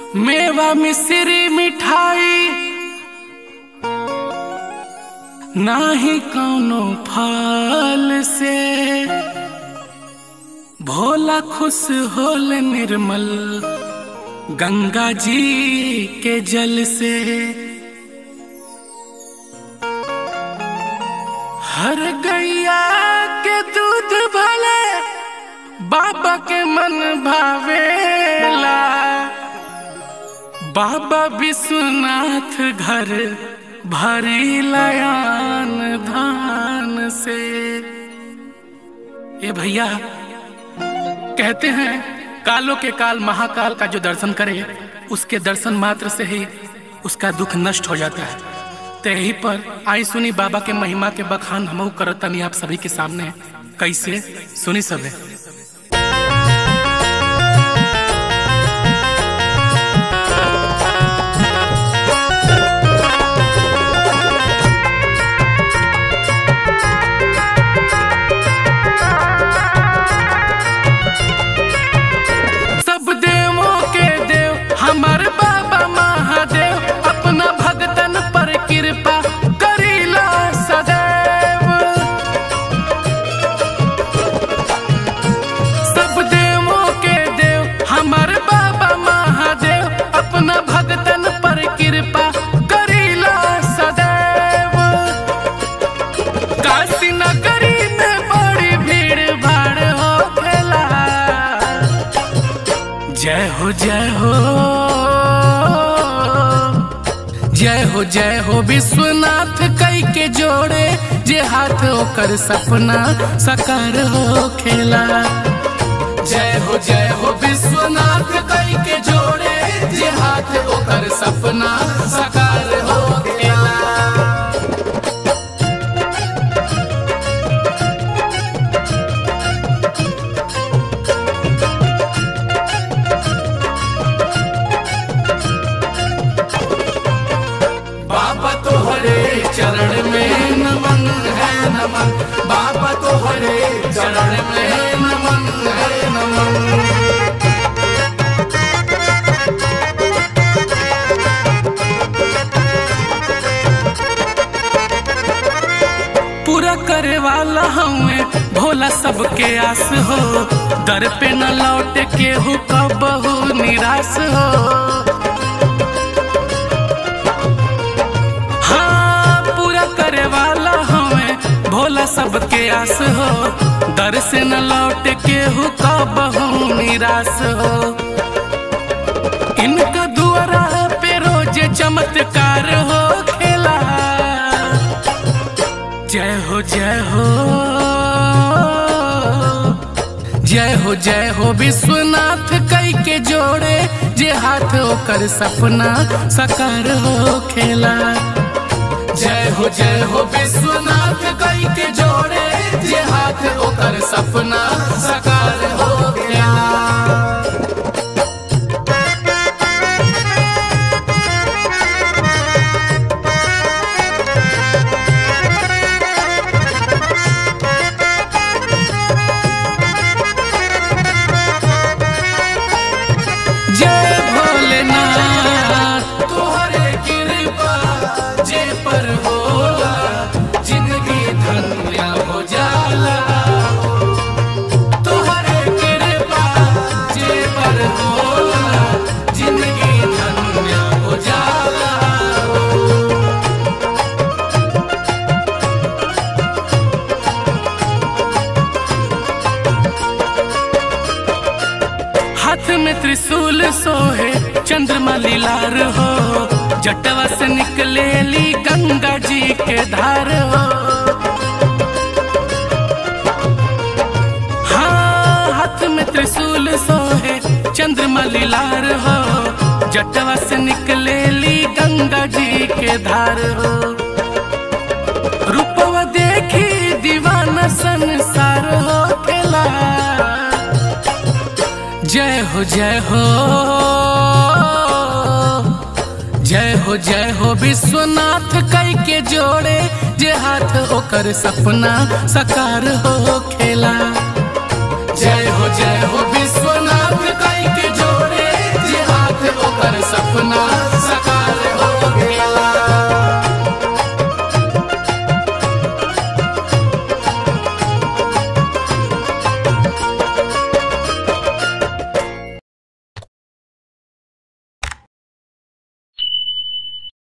मेवा मिश्री मिठाई नाही कौनो फल से भोला खुश होल निर्मल गंगा जी के जल से हर गैया के दूध भले बाबा के मन भावेला बाबा विश्वनाथ घर भरी लयान धान से ए भैया कहते हैं कालों के काल महाकाल का जो दर्शन करे उसके दर्शन मात्र से ही उसका दुख नष्ट हो जाता है तो यही पर आई सुनी बाबा के महिमा के बखान हम करतनी आप सभी के सामने कैसे सुनी सबे सब देवों के देव हमार बाबा महादेव अपना भगतन पर कृपा करीला सदैव सब देवों के देव हमार बाबा महादेव अपना भगतन पर कृपा करीला सदैव काशी नगरी में बड़ी भीड़ भाड़ होखेला जय हो जय हो जय हो जय हो विश्वनाथ कई के जोड़े जे हाथ ओकर सपना सकार हो खेला जय हो जय हो विश्वनाथ कई के जोड़े जे हाथ ओकर सपना सकार हो खेला बाबा तोहरे चरण में नमन है नमन बाबा तोहरे चरण में नमन है नमन पूरा करे वाला हमें भोला सबके आस हो दर पे न लौट के हो कबहू निराश हो हाँ पूरा करे वाला हमें भोला सबके आस हो दर से न लौट के हो कबहू निराश हो इनका दुआरा पे रोज चमत्कार हो खेला जय हो जय हो जय हो जय हो विश्वनाथ कई के जोड़े जे हाथ ओकर सपना सकार हो खेला जय हो जय हो विश्वनाथ कई के जोड़े जे हाथ ओकर सपना सकार हो खेला जय भोलेनाथ तोहरे कृपा जे पर होला जिंदगी धन्य हो जाला तोहरे कृपा जे पर होला जिंदगी धन्य हो जाला हाथ में त्रिशूल सोहे चंद्रमा लीलार हो जटवा से निकले ली गंगा जी के धार हो हाँ हाथ में त्रिशूल सोहे चंद्रमा लीलार हो जटवा से निकले ली गंगा जी के धार हो रूपवा देखी दीवाना संसार हो खेला जय हो जय हो जय हो जय हो विश्वनाथ कई के जोड़े जे हाथ ओकर सपना सकार हो खेला जय हो जय हो